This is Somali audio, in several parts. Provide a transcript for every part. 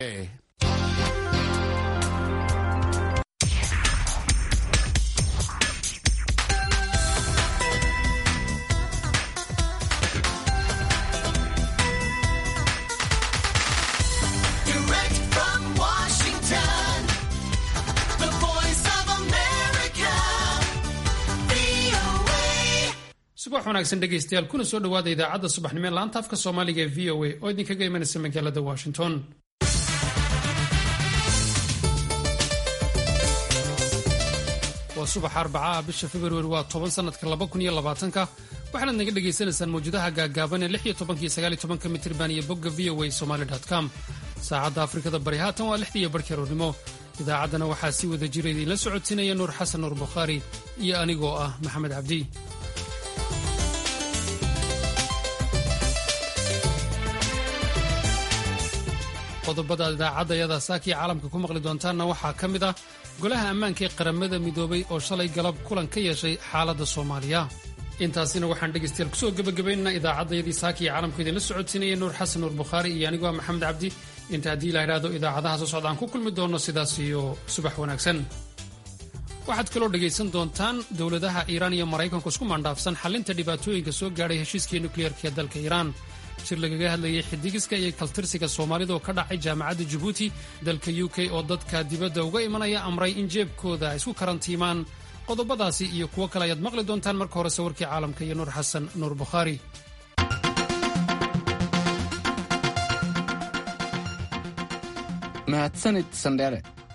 Direct from Washington, the voice of America, VOA. subax wanaagsan dhegaystayaal kuna soo dhowaada idaacadda subaxnimo ee laanta afka soomaaliga ee v o a oo idinkaga imanaysa magaalada washington waa subax arbacaha bisha februari waa toban sanadka laba kun iyo labaatanka waxaanaad naga dhagaysanaysaan mawjadaha gaagaaban ee lix iyo tobanka iyo sagaal iyo tobanka mitirban iyo bogga v o a somali com saacadda afrikada bari haatan waa lixdii iyo barhkii aroornimo idaacaddana waxaa si wada jira idiinla socodsiinaya nuur xasan nuur bukhaari iyo anigoo ah maxamed cabdi qodobada idaacadda yada saakii caalamka ku maqli doontaanna waxaa ka mid ah golaha ammaanka ee qaramada midoobay oo shalay galab kulan ka yeeshay xaaladda soomaaliya intaasina waxaan dhegaystayaal kusoo gebagabaynaynaa idaacaddayadii saakii caalamku idinla socodsiinaya nuur xasan nuur bukhaari iyo anigoo ah maxamed cabdi inta haddii la idhaahdo idaacadaha soo socda aan ku kulmi doono sidaas iyo subax wanaagsan waxaad kaloo dhegaysan doontaan dowladaha iiraan iyo maraykanku isku mandhaafsan xalinta dhibaatooyinka soo gaadhay heshiiskii nukliyeerka ee dalka iiraan shir lagaga hadlayay xidigiska iyo kaltirsiga soomaalida oo ka dhacay jaamacadda jabuuti dalka u k oo dadka dibadda uga imanaya amray in jeebkooda ay isku karantiimaan qodobadaasi iyo kuwo kale ayaad maqli doontaan marka hore sawirkii caalamka iyo nuur xasan nuur bukhaari mahadsanid sandheere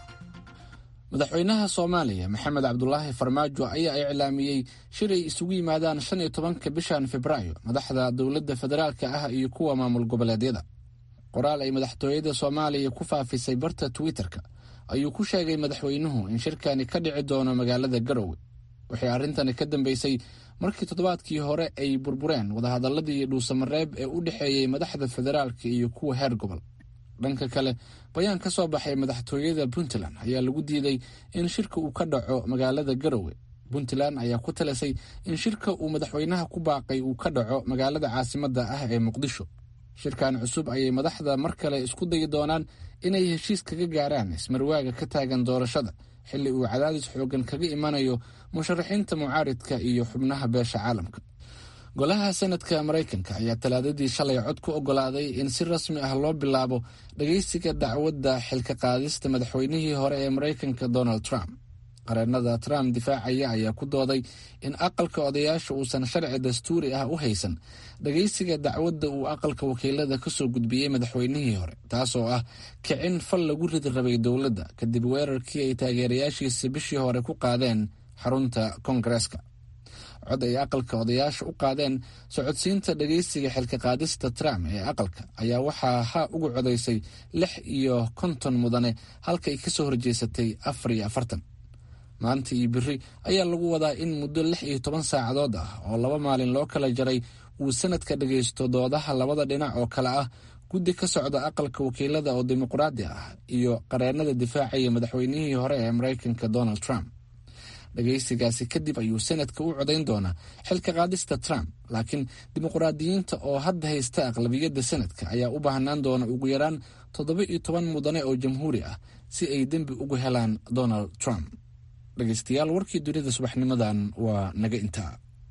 madaxweynaha soomaaliya maxamed cabdulaahi farmaajo ayaa iclaamiyey shir ay isugu yimaadaan shan iyo tobanka bishan februaayo madaxda dowladda federaalka ah iyo kuwa maamul goboleedyada qoraal ay madaxtooyada soomaaliya ku faafisay barta twitter-ka ayuu ku sheegay madaxweynuhu in shirkani ka dhici doono magaalada garowe waxay arrintani ka dambeysay markii toddobaadkii hore ay burbureen wadahadaladii dhuusamareeb ee u dhexeeyey madaxda federaalka iyo kuwa heer gobol dhanka kale bayaan ka soo baxay madaxtooyada puntland ayaa lagu diiday in shirka uu ka dhaco magaalada garowe puntland ayaa ku talisay in shirka uu madaxweynaha ku baaqay uu ka dhaco magaalada caasimadda ah ee muqdisho shirkan cusub ayay madaxda mar kale isku dayi doonaan inay heshiis kaga gaaraan ismarwaaga ka taagan doorashada xilli uu cadaadis xoogan kaga imanayo musharaxiinta mucaaridka iyo xubnaha beesha caalamka golaha senadka maraykanka ayaa talaadadii shalay cod ku ogolaaday in si rasmi ah loo bilaabo dhageysiga dacwadda xilka qaadista madaxweynihii hore ee maraykanka donald trump qareennada trump difaacaya ayaa ku dooday in aqalka odayaasha uusan sharci dastuuri ah u haysan dhageysiga dacwadda uu aqalka wakiilada kasoo gudbiyey madaxweynihii hore taasoo ah kicin fal lagu ridi rabay dowladda kadib weerarkii ay taageerayaashiisa bishii hore ku qaadeen xarunta koongareeska cod ay aqalka odayaasha u qaadeen socodsiinta dhageysiga xilka qaadista trump ee aqalka ayaa waxaa ha ugu codaysay lix iyo konton mudane halka ay kasoo horjeesatay afar iyo afartan maanta iyo biri ayaa lagu wadaa in muddo lix iyo toban saacadood ah oo laba maalin loo kala jaray uu sanadka dhageysto doodaha labada dhinac oo kale ah guddi ka socda aqalka wakiilada oo dimuqraadi ah iyo qareennada difaacaya madaxweynihii hore ee maraykanka donald trump dhageysigaasi kadib ayuu senadka u codayn doonaa xilka qaadista trump laakiin dimuqraadiyiinta oo hadda haysta aqlabiyadda senadka ayaa u baahnaan doona ugu yaraan toddoba iyo toban mudane oo jamhuuri ah si ay dembi ugu helaan donald trump dhegeystayaal warkii dunida subaxnimadan waa naga intaa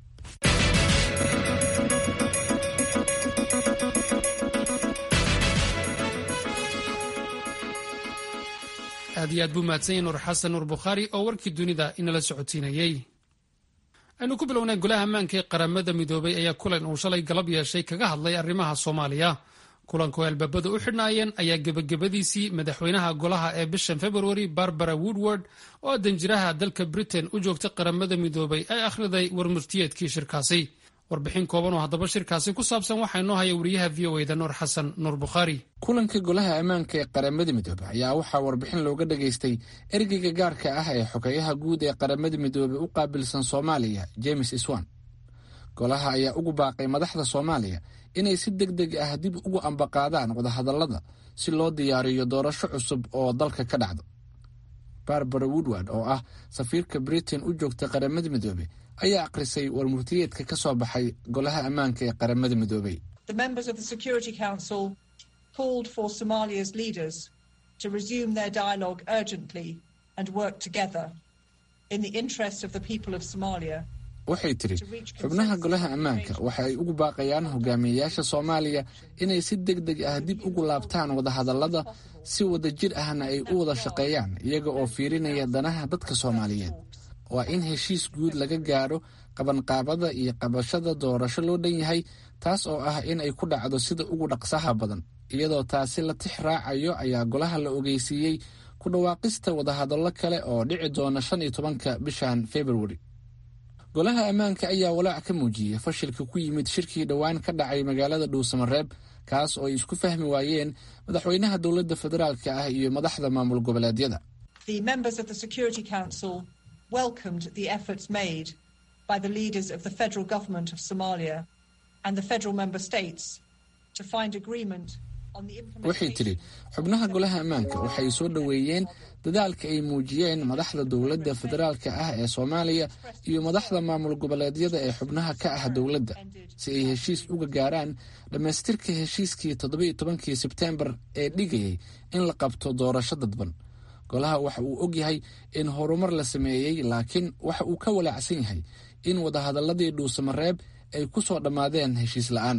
aad iyo aad buu mahadsan yahay nuur xasan nuur bukhaari oo warkii dunida inala socodsiinayey aynu ku bilownay golaha ammaanka ee qaramada midoobay ayaa kulan uu shalay galab yeeshay kaga hadlay arrimaha soomaaliya kulanku albaabada u xidhnaayeen ayaa gebagabadiisii madaxweynaha golaha ee bishan februari barbara woodward oo danjiraha dalka britain u joogtay qaramada midoobay ay akhriday warmurtiyeedkii shirkaasi warbixin kooban oo haddaba shirkaasi ku saabsan waxaa inoo haya wariyaha v o eda nuur xasan nuur bukhaari kulanka golaha ammaanka ee qaramada midoobey ayaa waxaa warbixin looga dhageystay ergeyga gaarka ah ee xogeyaha guud ee qaramada midoobey u qaabilsan soomaaliya james iswan golaha ayaa ugu baaqay madaxda soomaaliya inay si deg deg ah dib ugu ambaqaadaan wadahadallada si loo diyaariyo doorasho cusub oo dalka ka dhacdo barbara woodward oo ah safiirka britain u joogta qaramada midoobey ayaa akhrisay warmurtiyeedka ka soo baxay golaha ammaanka ee qaramada midoobey The members of the Security Council called for Somalia's leaders to resume their dialogue urgently and work together in the interests of the people of Somalia. waxay tidhi xubnaha golaha ammaanka waxa ay ugu baaqayaan hogaamiyeyaasha soomaaliya inay si deg deg ah dib ugu laabtaan wadahadallada si wada jir ahna ay u wada shaqeeyaan iyaga oo fiirinaya danaha dadka soomaaliyeed waa in heshiis guud laga gaadho qabanqaabada iyo qabashada doorasho loo dhan yahay taas oo ah in ay ku dhacdo sida ugu dhaqsaha badan iyadoo taasi la tix raacayo ayaa golaha la ogeysiiyey ku dhawaaqista wadahadallo kale oo dhici doona shan iyo tobanka bishan februari golaha ammaanka ayaa walaac ka muujiyey fashilka ku yimid shirkii dhowaan ka dhacay magaalada dhuusamareeb kaas oo ay isku fahmi waayeen madaxweynaha dowladda federaalka ah iyo madaxda maamul goboleedyada The members of the Security Council welcomed the efforts made by the leaders of the federal government of Somalia and the federal member states to find agreement on the waxay tidhi xubnaha golaha ammaanka waxay soo dhoweeyeen dadaalka ay muujiyeen madaxda dowladda federaalka ah ee soomaaliya iyo madaxda maamul goboleedyada ee xubnaha ka ah dowladda si ay heshiis uga gaaraan dhammaystirka heshiiskii toddoba-iyo tobankii sebteembar ee dhigayay in la qabto doorasho dadban golaha waxa uu og yahay in horumar la sameeyey laakiin waxa uu ka walaacsan yahay in wadahadalladii dhuusamareeb ay ku soo dhammaadeen heshiis la'aan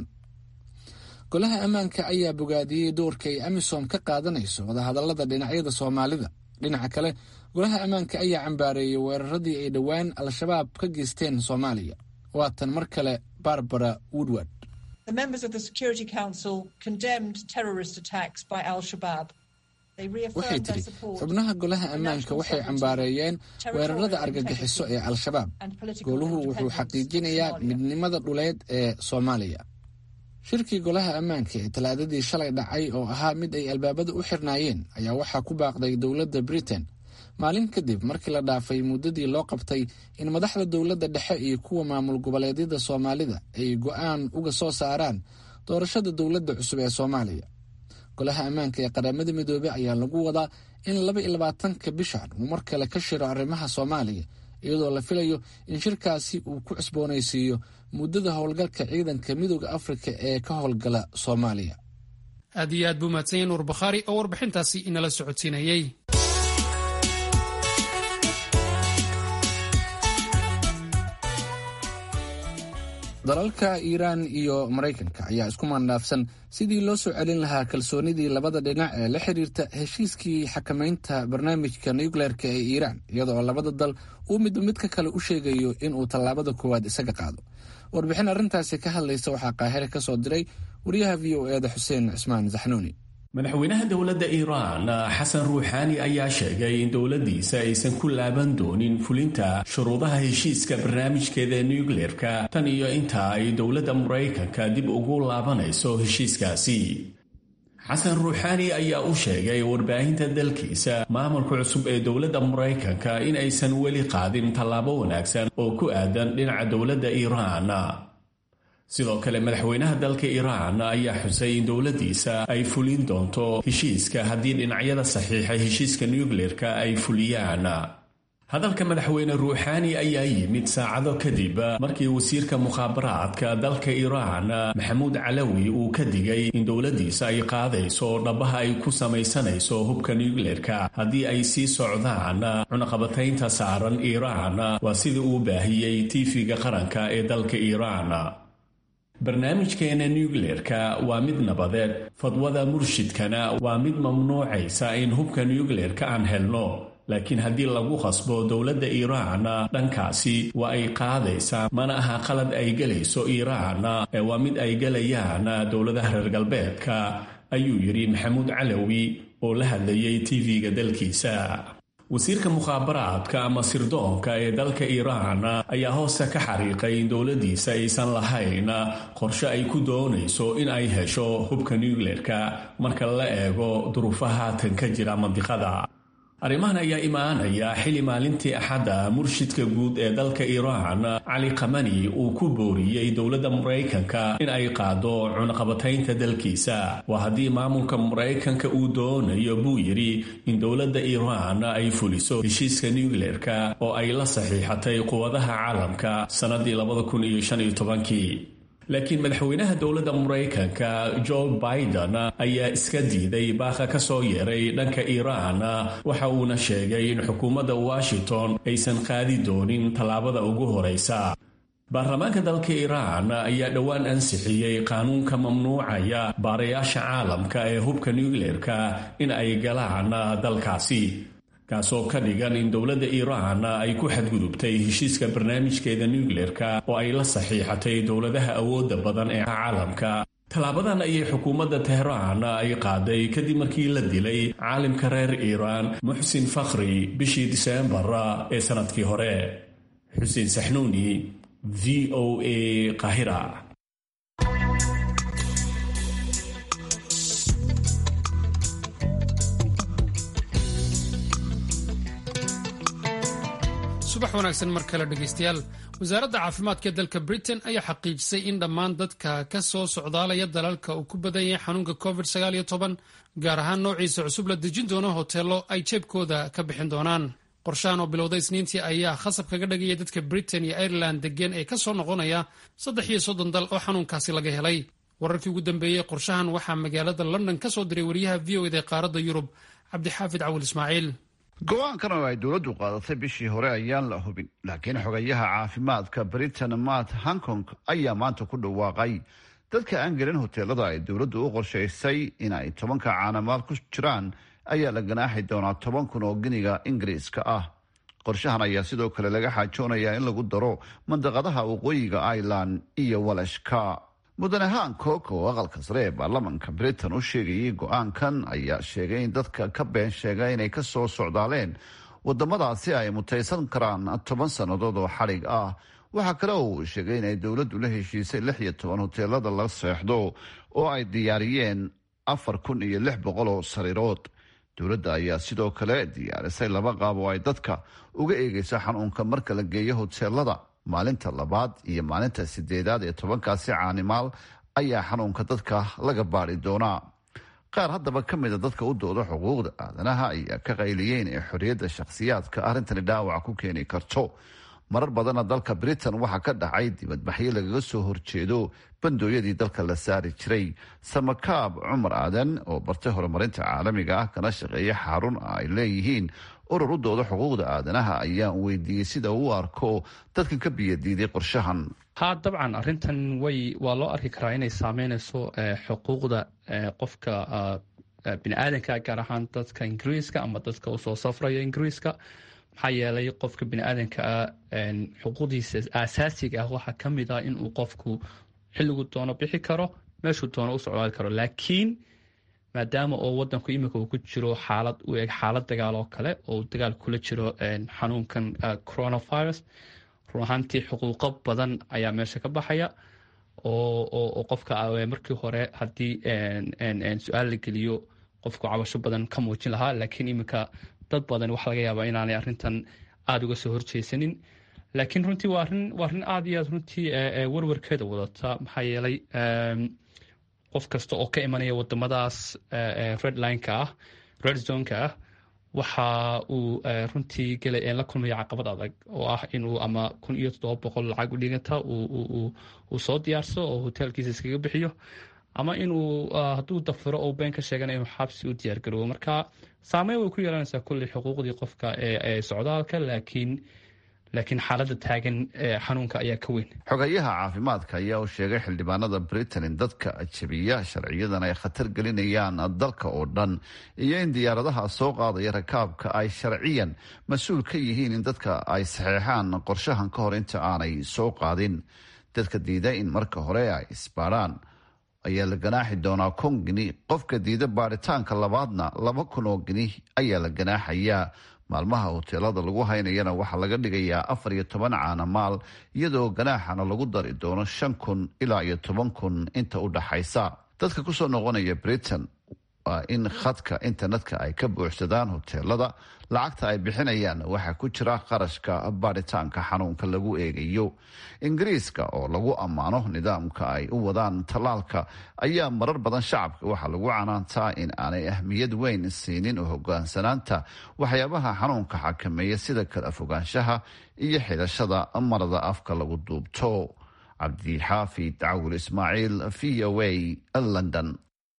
golaha ammaanka ayaa bogaadiyey doorka ay amisom ka qaadanayso wadahadallada dhinacyada soomaalida dhinaca kale golaha ammaanka ayaa cambaareeyey weeraradii ay dhowaan al-shabaab ka geysteen soomaaliya waatan mar kale barbara woodward The members of the Security Council condemned terrorist attacks by Al Shabaab. They waxay reaffirmed their tidhi support xubnaha golaha ammaanka waxay cambaareeyeen weerarada argagixiso ee al-shabaab goluhu wuxuu xaqiijinayaa midnimada dhuleed ee soomaaliya shirkii golaha ammaanka ee talaadadii shalay dhacay oo ahaa mid ay albaabada u xirnaayeen ayaa waxaa ku baaqday dowladda britain maalin kadib markii la dhaafay muddadii loo qabtay in madaxda dowladda dhexe iyo kuwa maamul goboleedyada soomaalida ay go'aan uga soo saaraan doorashada dowladda cusub ee soomaaliya golaha ammaanka ee qaramada midoobey ayaa lagu wadaa in laba iyo labaatanka bishan uu mar kale ka shiro arrimaha soomaaliya iyadoo la filayo in shirkaasi uu ku cusboonaysiiyo muddada howlgalka ciidanka midooda afrika ee ka howlgala soomaaliya aad iyo aad buu mahadsan yahay nuur bakhaari oo warbixintaasi inala socodsiinayey dalalka iiraan iyo maraykanka ayaa isku maandhaafsan sidii loo soo celin lahaa kalsoonidii labada dhinac ee la xiriirta heshiiskii xakamaynta barnaamijka nucleerka ee iiraan iyadoo labada dal uu midba midka kale u sheegayo inuu tallaabada koowaad isaga qaado warbixin arrintaasi ka hadlaysa waxaa qaahire ka soo diray wariyaha v o eeda xuseen cismaan saxnuuni madaxweynaha dowladda iiraan xasan ruuxaani ayaa sheegay in dowladdiisa aysan ku laaban doonin fulinta shuruudaha heshiiska barnaamijkeeda nucleerka tan iyo inta ay dowladda maraykanka dib ugu laabanayso heshiiskaasi xasan ruuxaani ayaa u sheegay warbaahinta dalkiisa maamulka cusub ee dowladda maraykanka in aysan weli qaadin tallaabo wanaagsan oo ku aadan dhinaca dowladda iiraan sidoo kale madaxweynaha dalka iiraan ayaa xusay in dowladdiisa ay fulin doonto heshiiska haddii dhinacyada saxiixa heshiiska nucleerka ay fuliyaan hadalka madaxweyne ruuxaani ayaa yimid saacado kadib markii wasiirka mukhaabaraadka dalka iiraan maxamuud calawi uu ka digay in dowladdiisa ay qaadayso dhabaha ay ku samaysanayso hubka nucleerka haddii ay sii socdaan cunaqabataynta saaran iiraan waa sidii uu baahiyey tiifiga qaranka ee dalka iiraan barnaamijkeena nucleerka waa mid nabadeed fadwada murshidkana waa mid mamnuucaysa in hubka nucleerka aan helno laakiin haddii lagu qasbo dowladda iiraan dhankaasi waa ay qaadaysaa mana aha qalad ay gelayso iiraan ee waa mid ay gelayaan dowladaha reer galbeedka ayuu yidhi maxamuud calawi oo la hadlayay tv-ga dalkiisa wasiirka mukhaabaraadka ama sirdoonka ee dalka iiraan ayaa hoose ka xariiqay in dowladdiisa aysan lahayn qorshe ay ku doonayso in ay hesho hubka nucleerka marka la eego duruufaha haatan ka jira mandiqada arrimahan ayaa imaanaya xili maalintii axadda murshidka guud ee dalka iiraan cali kamani uu ku booriyey dowladda maraykanka in ay qaado cunaqabataynta dalkiisa waa haddii maamulka maraykanka uu doonayo buu yidhi in dowladda iiraan ay fuliso heshiiska nucleerka oo ay la saxiixatay quwadaha caalamka sannadii kii laakiin madaxweynaha dowladda maraykanka joe biden ayaa iska diiday baaqa ka soo yeeray dhanka iiraan waxa uuna sheegay in xukuumadda washington aysan qaadi doonin tallaabada ugu horaysa baarlamaanka dalka iiraan ayaa dhowaan ansixiyey qaanuunka mamnuucaya baarayaasha caalamka ee hubka nucleerka in ay galaan dalkaasi kaasoo ka dhigan in dowladda iiraan ay ku xadgudubtay heshiiska barnaamijkeeda nucleerka oo ay la saxiixatay dowladaha awoodda badan ee caalamka tallaabadan ayay xukuumadda tehraan ay qaaday kadib markii la dilay caalimka reer iiraan muxsin fakhri bishii diseembar ee sannadkii hore xuseen saxnuuni v o a qahira subax wanaagsan mar kale dhegaystayaal wasaaradda caafimaadka dalka britain ayaa xaqiijisay in dhammaan dadka ka soo socdaalaya dalalka uu ku badan yahay xanuunka covid gaar ahaan noociisa cusub la dejin doono hoteello ay jeebkooda ka bixin doonaan qorshahan oo bilowday isniintii ayaa khasab kaga dhagaya dadka britain iyo ireland degeen ee ka soo noqonaya saddex iyo soddon dal oo xanuunkaasi laga helay wararkii ugu dambeeyey qorshahan waxaa magaalada london ka soo diray wariyaha v o ed ee qaaradda yurub cabdixaafid cawil ismaaciil go-aankan oo ay dowladdu qaadatay bishii hore ayaan la hubin laakiin xogayaha caafimaadka britain matt hankong ayaa maanta ku dhawaaqay dadka aan gelin hoteelada ay dowladdu u qorshaysay in ay tobanka caanamaal ku jiraan ayaa la ganaaxi doonaa toban kun oo giniga ingiriiska ah qorshahan ayaa sidoo kale laga xaajoonayaa in lagu daro mandaqadaha waqooyiga ireland iyo walashka mudane hancock oo aqalka sare ee baarlamanka britain u sheegayay go-aankan ayaa sheegay in dadka ka been sheega inay ka soo socdaaleen wadamadaasi ay mutaysan karaan toban sannadood oo xadhig ah waxaa kale oo uu sheegay inay dowladdu la heshiisay lix iyo toban hoteelada la seexdo oo ay diyaariyeen afar kun iyo lix boqol oo sariirood dowladda ayaa sidoo kale diyaarisay laba qaab oo ay dadka uga eegayso xanuunka marka la geeyo hoteelada maalinta labaad iyo maalinta sideedaad ee tobankaasi caanimaal ayaa xanuunka dadka laga baadi doonaa qaar haddaba ka mida dadka u dooda xuquuqda aadanaha ayaa ka qayliyeen ee xorriyadda shakhsiyaadka arrintani dhaawac ku keeni karto marar badanna dalka britain waxaa ka dhacay dibadbaxyo lagaga soo horjeedo bandooyadii dalka la saari jiray samakaab cumar aadan oo bartay horumarinta caalamiga ah kana shaqeeya xarun ay leeyihiin urur u dooda xuquuqda aadanaha ayaan weydiiyey sida uu arko dadkan ka biyadiiday qorshahan haa dabcan arrintan way waa loo arki karaa inay saameynayso xuquuqda qofka bini aadanka gaar ahaan dadka ingiriiska ama dadka usoo safraya ingiriiska maxaa yeelay qofka bini aadanka ah xuquuqdiisa aasaasiga ah waxaa ka mid ah inuu qofku xilligu doono bixi karo meeshuu doono u socdaali karo laakiin maadaama oo wadanku iminka uu ku jiro xaalad u eg xaalad dagaal oo kale oo dagaal kula jiro xanuunkan coronavirus run ahaantii xuquuqo badan ayaa meesha ka baxaya oo qofka markii hore haddii su-aal la geliyo qofku cabasho badan ka muujin lahaa laakiin iminka dad badan waxaa laga yaabaa inaanay arrintan aada uga soo horjeysanin laakiin runtii waa arin waa arrin aada iyo aad runtii warwarkeeda wadata maxaa yeelay qof kasta oo ka imanaya wadamadaas redlineka ah red zoneka ah waxa uu runtii gela la kulmaya caqabad adag oo ah inuu ama kun iyo toddoba boqol lacag u dhiganta uu soo diyaarsado oo hoteelkiisa iskaga bixiyo ama inuu hadduu dafiro oo been ka sheegana inuu xabsi u diyaargaroobo marka saameyn way ku yeelanaysaa kulley xuquuqdii qofka ee socdaalka laakiin laakiin xaaladda taagan xanuunka ayaa ka weyn xogayaha caafimaadka ayaa u sheegay xildhibaanada britain in dadka ajabiya sharciyadan ay khatar gelinayaan dalka oo dhan iyo in diyaaradaha soo qaadaya rakaabka ay sharciyan mas-uul ka yihiin in dadka ay saxeexaan qorshahan ka hor inta aanay soo qaadin dadka diida in marka hore ay isbaadhaan ayaa la ganaaxi doonaa kun gini qofka diida baaritaanka labaadna laba kun oo gini ayaa la ganaaxayaa maalmaha hoteelada lagu haynayana waxaa laga dhigayaa afar iyo toban caana maal iyadoo ganaaxana lagu dari doono shan kun ilaa iyo toban kun inta u dhaxaysa dadka kusoo noqonaya britain waa in khadka internetka ay ka buuxsadaan hoteelada lacagta ay bixinayaan waxaa ku jira qarashka baadhitaanka xanuunka lagu eegayo ingiriiska oo lagu ammaano nidaamka ay u wadaan tallaalka ayaa marar badan shacabka waxaa lagu canaantaa in aanay ahmiyad weyn siinin oo hogaansanaanta waxyaabaha xanuunka xakameeya sida kala fogaanshaha iyo xidhashada marada afka lagu duubto cabdixaafid cawil ismaaciil v o a london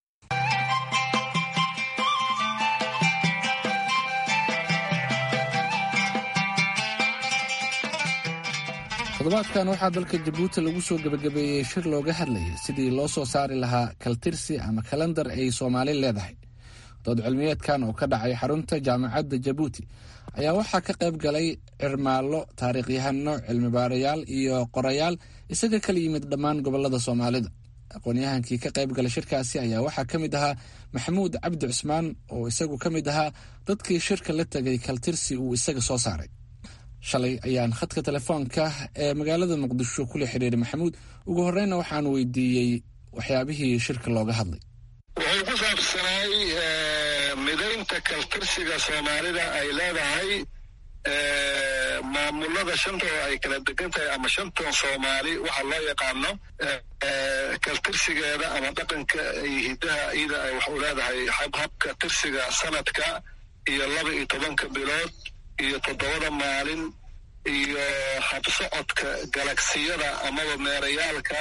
toddobaadkan waxaa dalka jabuuti lagu soo gebagabeeyey shir looga hadlayay sidii loo soo saari lahaa kaltirsi ama kalandar ay soomaali leedahay dood cilmiyeedkan oo ka dhacay xarunta jaamacadda jabuuti ayaa waxaa ka qayb galay cirmaallo taariikhyahano cilmibaarayaal iyo qorayaal isaga kala yimid dhammaan gobolada soomaalida aqoon-yahankii ka qayb galay shirkaasi ayaa waxaa ka mid ahaa maxamuud cabdi cusmaan oo isagu ka mid ahaa dadkii shirka la tegay kaltirsi uu isaga soo saaray shalay ayaan khadka telefoonka ee magaalada muqdisho kula xidhiiray maxamuud ugu horeyna waxaan weydiiyey waxyaabihii shirka looga hadlay wuxuu ku saabsanaay midaynta kaltirsiga soomaalida ay leedahay maamulada shanta oo ay kala degan tahay ama shantan soomaali waxa loo yaqaano kaltirsigeeda ama dhaqanka iyo hidaha iyada ay wax u leedahay habhabka tirsiga sanadka iyo laba iyo tobanka bilood iyo toddobada maalin iyo habsocodka galagsiyada amaba meerayaalka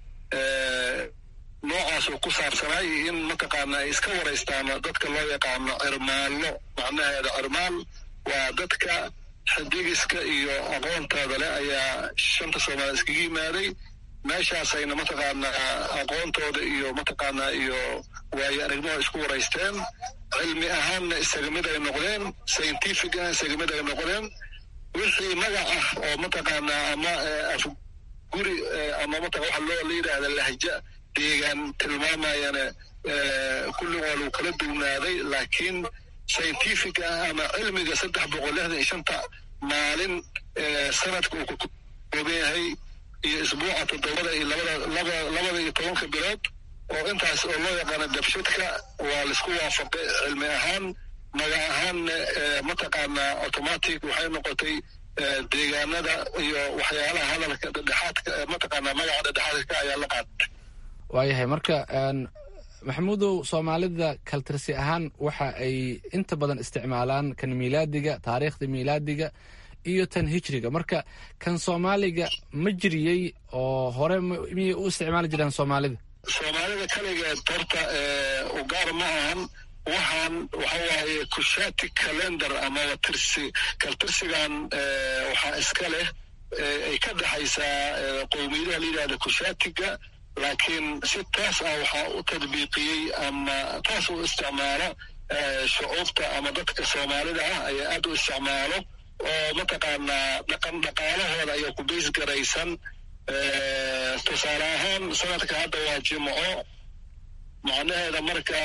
noocaasuu ku saabsanay in mataqaana ay iska waraystaan dadka loo yaqaano cirmaallo macnaheeda cirmaal waa dadka xidigiska iyo aqoontooda leh ayaa shanta soomaaliya iskaga yimaaday meeshaasayna mataqaanaa aqoontooda iyo mataqaanaa iyo waayo aragnimada isku waraysteen cilmi ahaanna isaga mid ay noqdeen scientific ah isaga mid ay noqdeen wixii magac ah oo mataqaanaa ama afguri ama mataa waxa loo la yidhaahda lahja deegaan tilmaamayana kulligoo lagu kala duwnaaday laakiin scientific ah ama cilmiga saddex boqol lixdan iyo shanta maalin sanadka uu ka kooban yahay iyo isbuuca toddobada iyo labada laba labada iyo tobanka bilood oo intaas oo loo yaqaano dabshidka waa laisku waafaqay cilmi ahaan magac ahaanna mataqaanaa automatic waxay noqotay deegaanada iyo waxyaalaha hadalka dhedhexaadka mataqaanaa magaca dhedhexaadka ayaa la qaatay waayahay marka maxamuudow soomaalida kaltirsi ahaan waxa ay inta badan isticmaalaan kan miilaadiga taariikhda miilaadiga iyo tan hijriga marka kan soomaaliga ma jiriyey oo hore miyay u isticmaali jiraan soomaalida soomaalida kaligeed horta ugaar ma ahan waxaan waxa waaye kushati calendar amaba tirsi kaltirsigan waxaa iska leh ay ka dhexaysaa qowmiyadaha la yidhahda kushatiga laakiin si taas ah waxaa u tadbiiqiyey ama taas u isticmaalo shucuubta ama dadka soomaalida ah ayaa aad u isticmaalo oo mataqaanaa dhaqan dhaqaalahooda ayaa ku bays garaysan tusaale ahaan sanadka hadda waa jimco macnaheeda marka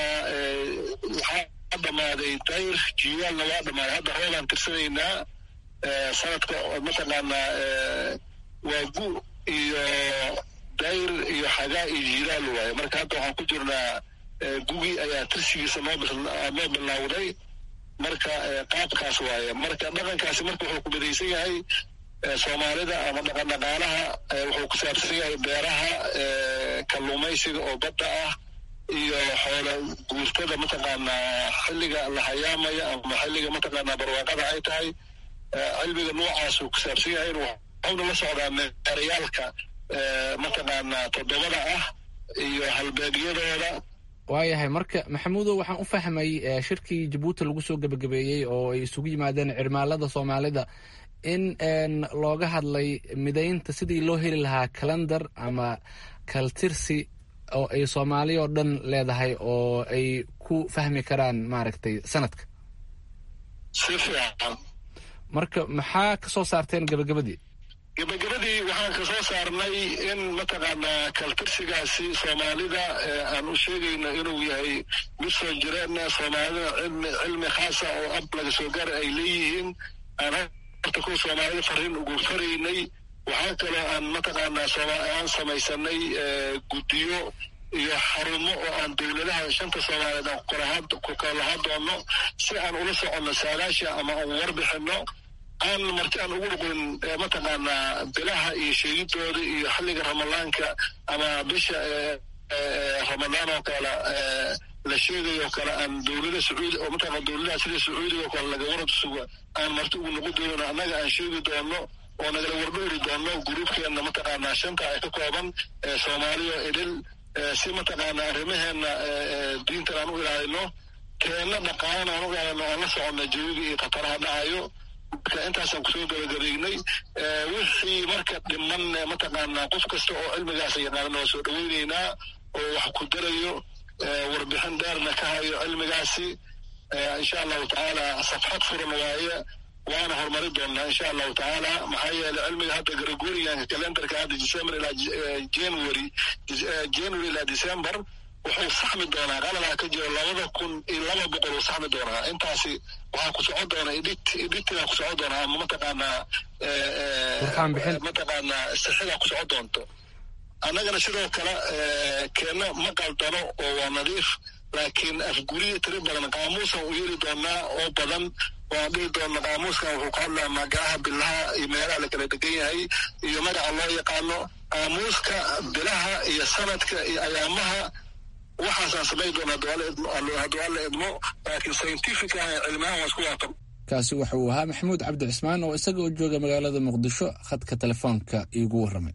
waxaa dhammaaday dayr jiwaalna waa dhammaaday hadda roobaan tirsanaynaa sanadka mataqaanaa waa gu iyo dayr iyo xagaa iyo jilaal waaye marka hadda waxaan ku jirnaa gugi ayaa tirsigiisa noo noo bilowday marka qaabkaas waaye marka dhaqankaasi marka wuxuu ku midaysan yahay soomaalida ama dhaqan dhaqaalaha wuxuu ku saabsan yahay beeraha kalluumaysiga oo badda ah iyo xoola guurtada mataqaanaa xilliga la hayaamaya ama xilliga mataqaanaa barwaaqada ay tahay cilmiga noocaasuu ku saabsan yahay waxawna la socdaa meerayaalka mataqaanaa toddobada ah iyo halbeegyadooda waayahay marka maxamuudow waxaan u fahmay shirkii jabuuti lagu soo gebagabeeyey oo ay isugu yimaadeen cirmaalada soomaalida in looga hadlay midaynta sidii loo heli lahaa calendar ama kaltirsi oo ay soomaali oo dhan leedahay oo ay ku fahmi karaan maaragtay sanadka si fiican marka maxaa ka soo saarteen gebagabadii gebagabadii waxaan ka soo saarnay in mataqaanaa kaltirsigaasi soomaalida aan u sheegayno inuu yahay mid soo jireenna soomaalida cilmi cilmi khaasa oo ab laga soo gaara ay leeyihiin aan horta kuwa soomaalida fariin ugu faraynay waxaa kaloo aan mataqaanaa aan samaysanay guddiyo iyo xarumo oo aan dowladaha shanta soomaaliyeed aan ku kala lahaa doono si aan ula soconno saadaasha ama aan warbixino aan marti aan ugu dhuqin mataqaanaa bilaha iyo sheegidooda iyo xilliga ramadaanka ama bisha ramadaan oo kale la sheegayo o kale aan dowlada sacuudi oo mataqana dowladaha sida sacuudiga oo kale laga warad suga aan marti ugu noqon doono annaga aan sheegi doono oo nagala wardhowri doono gruubkeenna mataqaanaa shanta ay ka kooban soomaaliya idil si mataqaanaa arrimaheena diintan aan u ilaalino keenna dhaqaalan aan u ilaalino aan la soconno jawiga iyo khataraha dhacayo marka intaasaan kusoo gabagabaynay wixii marka dhiman mataqaanaa qof kasta oo cilmigaasa yaqaanana waa soo dhaweyneynaa oo wax ku darayo warbixin dheerna ka hayo cilmigaasi insha allahu tacaala safxad furan waaye waana horumari doonaa insha allahu tacaala maxaa yeelay cilmiga hadda gregorianka calendarka hadda december ilaa january january ilaa december wuxuu saxmi doonaa qalalaa ka jiro labada kun iyo laba boqol uu saxmi doonaa intaasi waxaa ku socon doona edit editinaa ku socon doonaa ama mataqaanaa mataqaanaa sixidaa ku socon doonto annagana sidoo kale keenna ma qaldano oo waa nadiif laakiin afguriya tiri badan qaamuusan u yeeli doonaa oo badan waan dhihi doona qaamuuskan wuxuu ka hadlaa magacaha bilaha iyo meelaha la kala degan yahay iyo magaca loo yaqaano qaamuuska bilaha iyo sanadka iyo ayaamaha waxaasaan samayn doona hadduu alla idmo laakiin scientific ah cilmiyahan waa isku waafaq kaasi waxa uu ahaa maxamuud cabdi cismaan oo isaga oo jooga magaalada muqdisho khadka telefoonka iigu warramay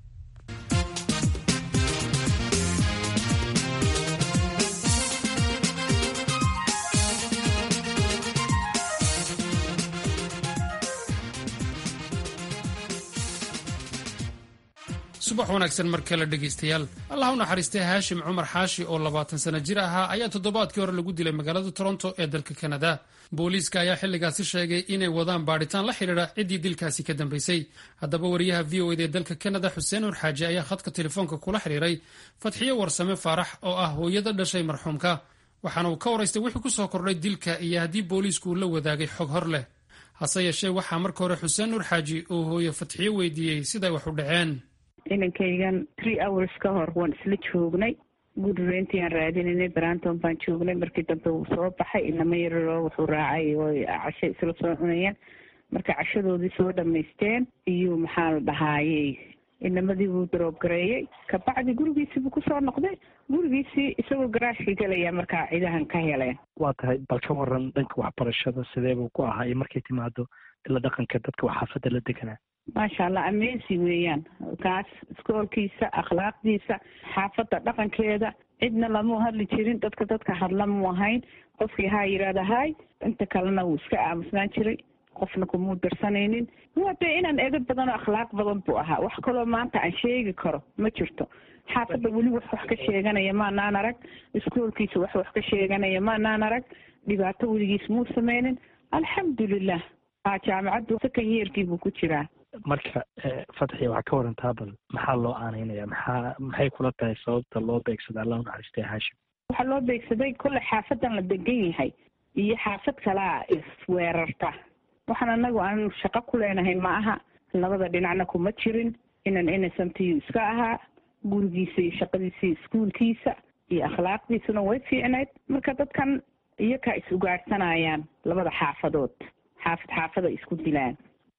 subax wanaagsan mar kale dhegaystayaal allah u naxariistay haashim cumar xaashi oo labaatan sano jir ahaa ayaa toddobaadkii hore lagu dilay magaalada toronto ee dalka kanada booliiska ayaa xilligaasi sheegay inay wadaan baadhitaan la xidhiidha ciddii dilkaasi ka dambaysay haddaba wariyaha v o ed ee dalka kanada xuseen nur xaaji ayaa khadka telefoonka kula xidhiiray fadxiyo warsame faarax oo ah hooyada dhashay marxuumka waxaana uu ka waraystay wixii ku soo kordhay dilka iyo haddii booliisku uu la wadaagay xog hor leh hase yeeshee waxaa marka hore xuseen nur xaaji uu hooye fadxiyo weydiiyey siday wax u dhaceen inankaygan three hours ka hor waan isla joognay gudreyntii aan raadinaynay branton baan joognay markii dambe wuu soo baxay inama yararoo wuxuu raacay oo casho isla soo cunayeen marka cashadoodii soo dhamaysteen iyo maxaa la dhahaayey inamadii buu daroob gareeyey kabacdi gurigiisii buu kusoo noqday gurigiisii isagoo garaashka gelaya markaa ciidahan ka heleen waa tahay bal ka waran dhanka waxbarashada sidee buu ku ahaa iyo markay timaado ila dhaqanka dadka waxaafadda la deganaa maasha allah amesi weeyaan kaas iskoolkiisa akhlaaqdiisa xaafadda dhaqankeeda cidna lamu hadli jirin dadka dadka hadla mu ahayn qofkii haa yidhaahda hay inta kalena wuu iska aamusnaan jiray qofna kumuu darsanaynin waa dee inaan edab badan oo akhlaaq badan buu ahaa wax kaloo maanta aan sheegi karo ma jirto xaafadda weli wax wax ka sheeganaya maanaan arag iskoolkiisa wax wax ka sheeganaya maanaan arag dhibaato weligiis muu sameynin alxamdulilah jaamacaddu second yeerkii buu ku jiraa marka fatxi waxaa ka warantaa bal maxaa loo aaneynaya maxaa maxay kula tahay sababta loo beegsada allah u naxariistay haashim waxaa loo beegsaday kolle xaafadan la degan yahay iyo xaafad kalaa isweerarta waxaan anagu aan shaqo ku leenahay ma aha labada dhinacna kuma jirin inan innocentiyu iska ahaa gurigiisa iyo shaqadiisa iyo iskuolkiisa iyo akhlaaqdiisuna way fiicnayd marka dadkan iyakaa is ugaadhsanayaan labada xaafadood xaafad xaafada isku dilaan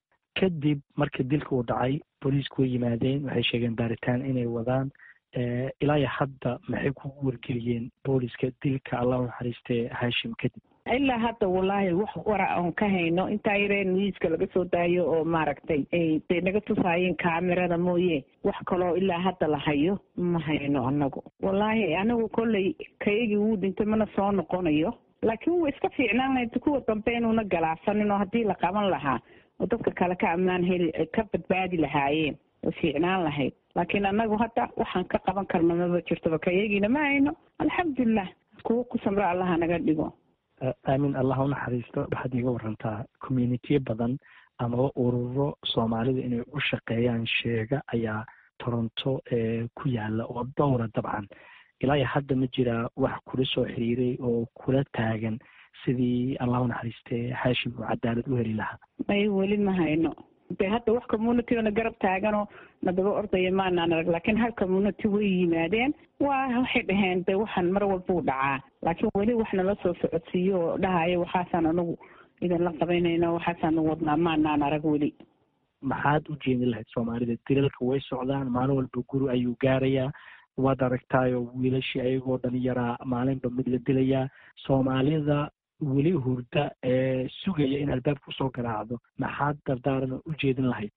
kadib markii dilka uu dhacay booliisku way yimaadeen waxay sheegeen baaritaan inay wadaan ilaa iyo hadda maxay kugu wargeliyeen booliska dilka allah u naxariistee haashim kadib ilaa hadda wallaahi wax wara oon ka hayno intaa yaree nuiska laga soo daayo oo maaragtay day naga tusaayeen kaamirada mooye wax kaloo ilaa hadda la hayo ma hayno anagu wallaahi anigu kolley kayagii wuu dhintay mana soo noqonayo laakiin wuu iska fiicnaan lahayd kuwa dambe inuuna galaasanin oo haddii la qaban lahaa oo dadka kale ka ammaan heli ka badbaadi lahaayeen way fiicnaan lahayd laakiin anagu hadda waxaan ka qaban karno maba jirtoba kayagiina ma hayno alxamdulilah kuwo ku samro allaha naga dhigo aamin allah u naxariisto waxaad iiga warantaa communitiyo badan amaba ururo soomaalida inay u shaqeeyaan sheega ayaa toronto ku yaala oo dhowra dabcan ilaa iyo hadda ma jiraa wax kula soo xiriiray oo kula taagan sidii allah u naxariistee haashim uu cadaalad u heli lahaa may weli ma hayno de hadda wax community na garab taaganoo nadaba ordaya maanaan arag laakiin hal community way yimaadeen waa waxay dhaheen de waxaan mar walbuu dhacaa laakiin weli wax nala soo socodsiiyo oo dhahayo waxaasaan anagu idinla qabanayna waxaasaan wadnaa maanaan arag weli maxaad u jeedin lahayd soomaalida dilalka way socdaan maalin walba guri ayuu gaarayaa waad aragtaayo wiilashii ayagoo dhalinyaraa maalinba mid la dilayaa soomaalida weli hurda ee sugaya in albaabka usoo garaacdo maxaad dardaaran u jeedin lahayd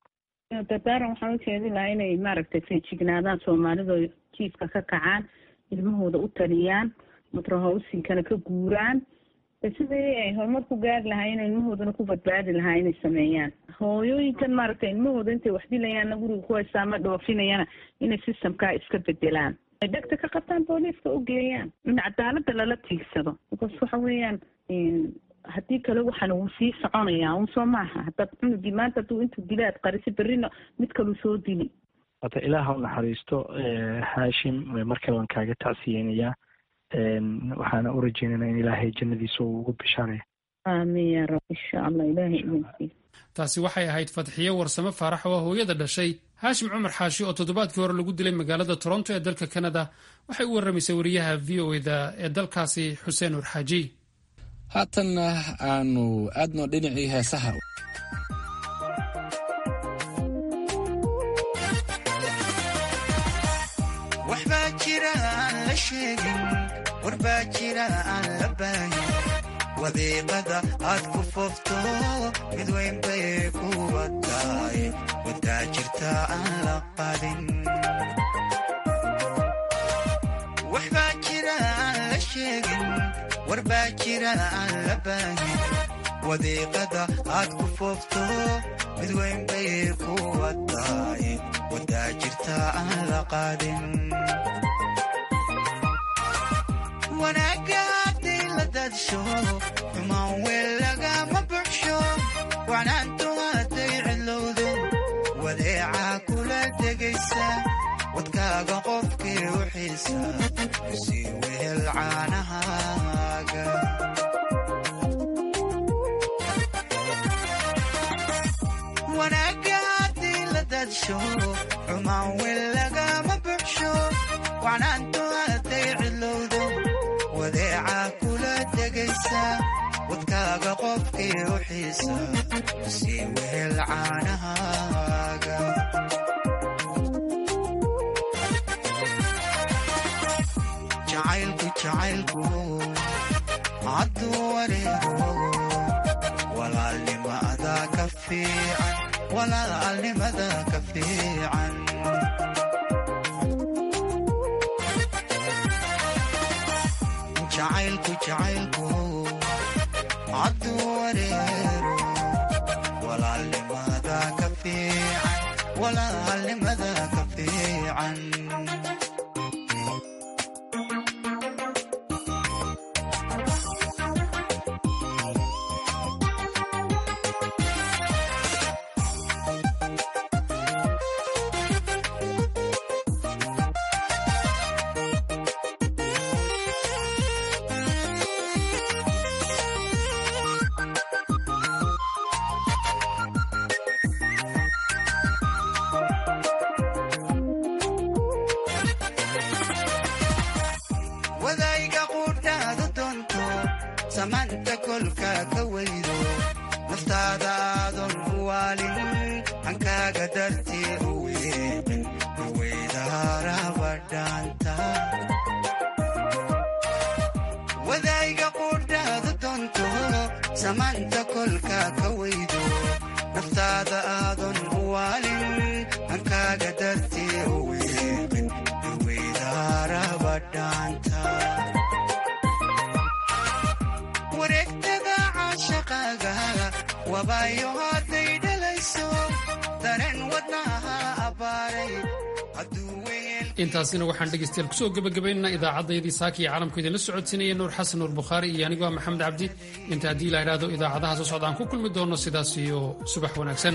dardaaran waxaan u jeedin lahaa inay maaragtay feejignaadaan soomaalidu jiifka ka kacaan ilmahooda u taliyaan matrahowsinkana ka guuraan sidii ay horumar ku gaari lahaa inay ilmahoodana ku badbaadi lahaa inay sameeyaan hooyooyinkan maaragtay ilmahooda intay wax dilayaanna guriga ku haystaa ma dhoofinayana inay systemkaa iska bedelaan ay dhegta ka qabtaan booliiska u geeyaan in cadaalada lala tiigsado because waxa weeyaan haddii kale waxaan wuu sii soconayaa un soo maaha haddaad cunugii maanta hadduu intuu dilaad qarisi berrina mid kaluu soo dili hata ilaah u naxariisto haashim markale waan kaaga tacsiyeynayaa waxaana u rajeynaynaa in ilaahay jannadiisa uu ugu bishaaraya aamin yaa rab insha allah ilaahay idinkiisa taasi waxay ahayd fadxiyo warsame faarax oo hooyada dhashay haashim cumar xaashi oo toddobaadkii hore lagu dilay magaalada toronto ee dalka kanada waxay u warramaysay wariyaha v o eda ee dalkaasi xuseen urxaaji haatanna aanu aadno dhinacii heesaha waxbaa jira aan la sheegin warbaa jira aan la baahin wadiiqada aad ku foofto mid weyn bay kuwa tahay wadaa jirta aan la qadin waxbaa jira aan la sheegin warbaa jira aan la baahin wadiiqada aad ku foofto mid weyn bay kuwa tahay wadaa jirta aan la qaadin wanaagga hadday la dadsho xumaan weel lagama buxsho wacnaantu hadday cidlowdo wadeecaa kula degaysa wadkaaga qofkii u xiisa sii wehel caanahaaga wanaagga haddii la dadsho xumaan weel lagama buxsho wacnaantu hadday cidlowdo wadeecaa kula degaysa wadkaaga qofkii u xiisa sii wehel caanahaaga jacaylku jacaylku hadduu wareego walaalnimada ka fiican walaalnimada ka fiican jacaylku jacaylku hadduu wareero walaalnimada ka fiican walaalnimada ka fiican wadayga quudhaadu doonto samaanta kolka ka weydo naftaada aadon u waalin hankaaga dartii u weeqin weydaarabadhaanta wadayga quudhaadu doonto samaanta kolka ka weydo naftaada aadon u waalin hankaaga dartii u weeqin wareegtada caashaqaaga wabaayo hadday dhalayso dareen wadnaha abbaaray intaasina waxaan dhegaystayaal kusoo gebagabaynaynaa idaacaddayadii saaka iyo caalamku idinla socodsiinaya nuur xasan nuur bukhaari iyo anigoo maxamed cabdi inta haddii la idhaahdo idaacadaha soo socda aan ku kulmi doono sidaas iyo subax wanaagsan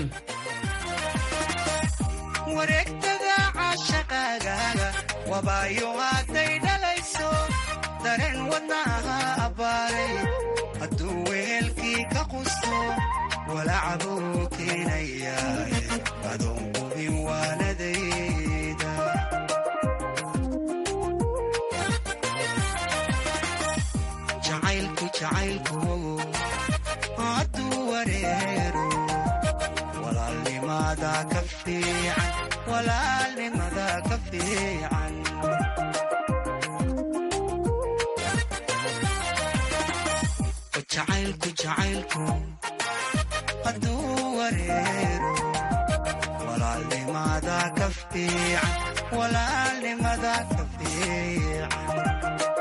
wareegtada caashaqaaga wabaayo hadday dhalayso dareen wadnaha abbaaray hadduu wehelkii ka qusto walacbuu keenayaa adoon qubin waanadayda jacaylku jacaylku hadduu wareero walaalnimada ka fiican walaalnimada ka fiican jacaylku jacaylku hadduu wareero walaalnimada ka fiican walaalnimada ka fiican